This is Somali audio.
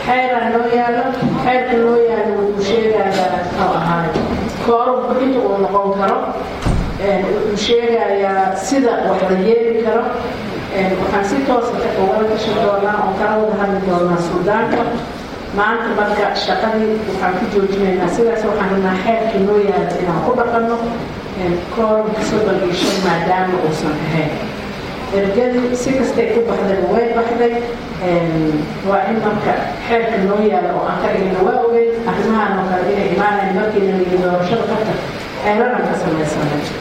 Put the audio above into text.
xeeraa noo yaalo xeerka noo yaalo wuxuu sheegayaa muxuu ahaay koorumku inta uu noqon karo wuxuu sheegayaa sida wax la yeeli karo waxaan si toosa ugala tashan doonaa oo kala wada hadli doonaa suudaanka maanta marka shaqadii waxaan ku joojinaynaa sidaas waxaan rabnaa xeerkii noo yaala inaan ku dhaqanno koorumka soddon iyo shan maadaama uusan ahayn ergadii si kastay ku baxday way baxday waa in marka xeerka noo yaala oo aan ka dhigna waa ogeyd arrimahan oo kale inay imaanayn markiina ligi doorashada ka tag xeeranan ka samaysanay